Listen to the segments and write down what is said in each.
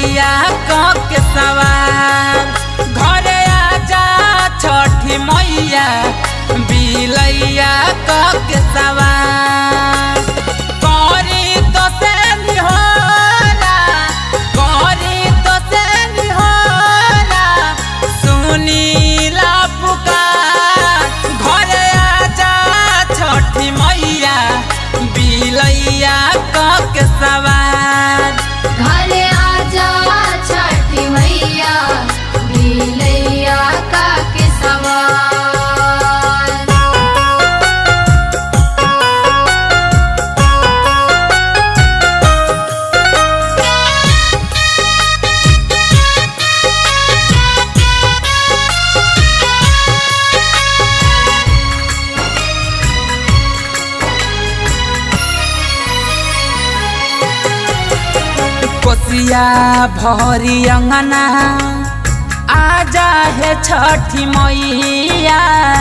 बिलैया क के सवार घरे आजा छठी मैया बिलैया क के सवार करी तो से निहोरा करी तो से निहोरा सुनीला पुकार घरे आजा छठी मैया बिलैया क के सवार घरे आजा छठी मैया बिलैया का के सवार कोसिया भरी अंगना आजा है छठी मैया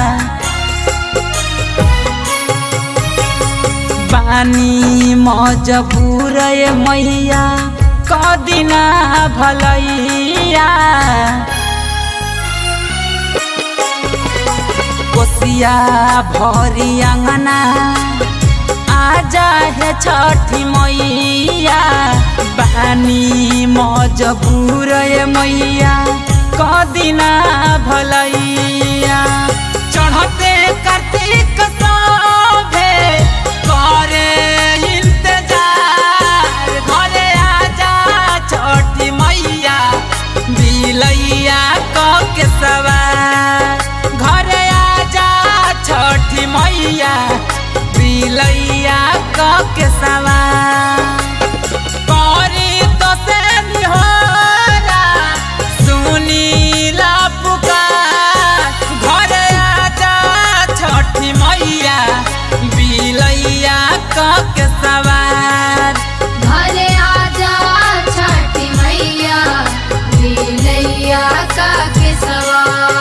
बानी मजबूर ये मैया कदिना भलैया कोसिया भरी अंगना आजा है छठी मैया बानी मजबूर ये मैया कदिना भलैया चढ़ते कार्तिक सभे करे इंतजार घरे आजा छठी मैया बिलैया क के सवार घरे आजा छठी मैया बिलैया क के सवार करी तो से निहोरा सुनीला पुकार घरे आजा छठी मैया बिलैया क के सवार घरे आजा छठी मैया बिलैया का के सवार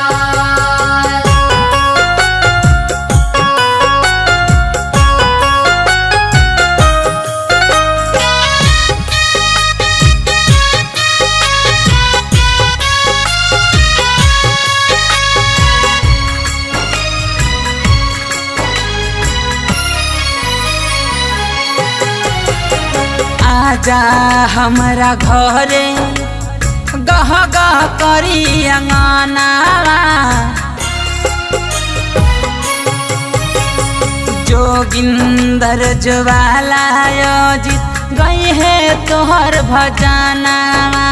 आजा हमरा घरे गह गह करी अंगनावा जोगिंदर ज्वाला योजित गई है तोहर भजनावा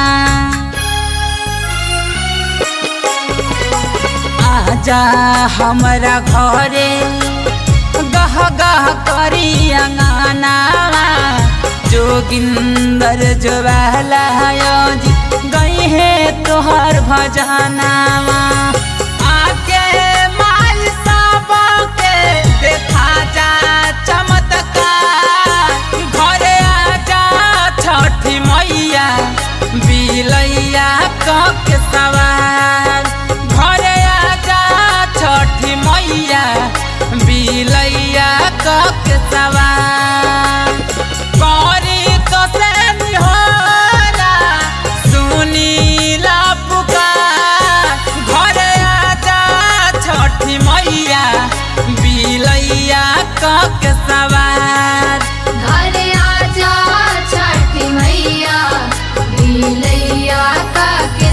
आजा हमरा घरे गह गह करी अंगनावा जोगिंदर ज्वाला योजित गई है तोहर भजनावा आके माई सबके देखा जा चमत्कार घरे आजा छठी मैया बिलैया क के सवार घरे आजा छठी मैया बिलैया क के सवार करी तो से निहोरा सुनीला पुकार घरे आजा छठी मैया बिलैया क के सवार घरे आजा छठी मैया बिलैया का के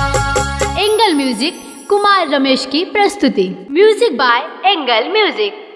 सवार एंगल म्यूजिक कुमार रमेश की प्रस्तुति म्यूजिक बाय एंगल म्यूजिक